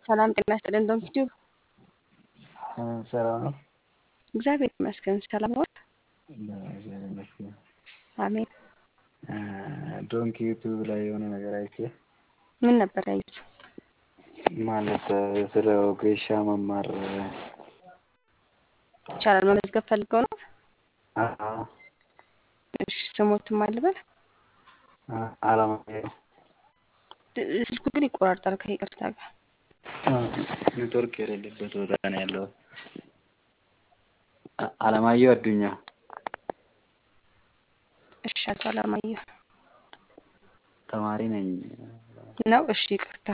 ሰላም ጤና ይስጥልን። እንደምትችሉ ሰላም ነው። እግዚአብሔር ይመስገን። ሰላም ነው። እግዚአብሔር ይመስገን። አሜን። ዶንኪ ዩቱብ ላይ የሆነ ነገር አይቼ ምን ነበር ያዩት? ማለት ስለ ወጌሻ መማር ይቻላል መመዝገብ ፈልገው ነው። አዎ፣ እሺ ስሞትም አልበል አላማየሁ ስልኩ ግን ይቆራርጣል ከይቅርታ ጋር ኔትወርክ የሌለበት ቦታ ነው ያለው። አለማየሁ አዱኛ እሺ አቶ አለማየሁ ተማሪ ነኝ። ነው። እሺ ይቅርታ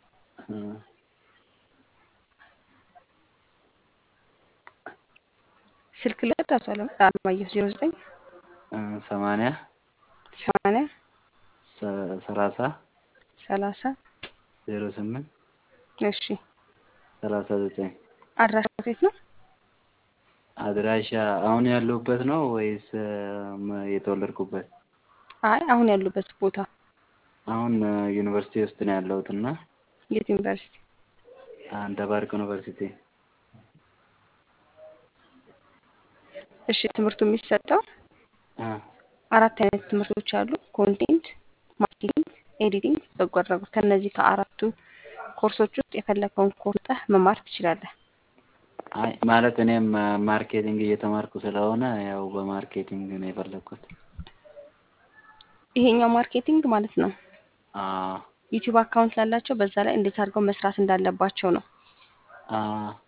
ስልክ ልቀት አቶ አለማየሁ ዜሮ ዘጠኝ ሰማንያ ሰማንያ ሰላሳ ሰላሳ ዜሮ ስምንት እሺ ሰላሳ ዘጠኝ አድራሻ ቤት ነው። አድራሻ አሁን ያለሁበት ነው ወይስ የተወለድኩበት? አይ አሁን ያሉበት ቦታ አሁን ዩኒቨርሲቲ ውስጥ ነው ያለሁት እና የት ዩኒቨርሲቲ? ደባርቅ ዩኒቨርሲቲ። እሺ ትምህርቱ የሚሰጠው አ አራት አይነት ትምህርቶች አሉ። ኮንቴንት፣ ማርኬቲንግ፣ ኤዲቲንግ፣ በጎ አድራጎት። ከነዚህ ከአራቱ ኮርሶች ውስጥ የፈለከውን ኮርስ መማር ትችላለህ። አይ ማለት እኔም ማርኬቲንግ እየተማርኩ ስለሆነ ያው በማርኬቲንግ ነው የፈለግኩት። ይሄኛው ማርኬቲንግ ማለት ነው። አ ዩቲዩብ አካውንት ላላቸው በዛ ላይ እንዴት አድርገው መስራት እንዳለባቸው ነው። አ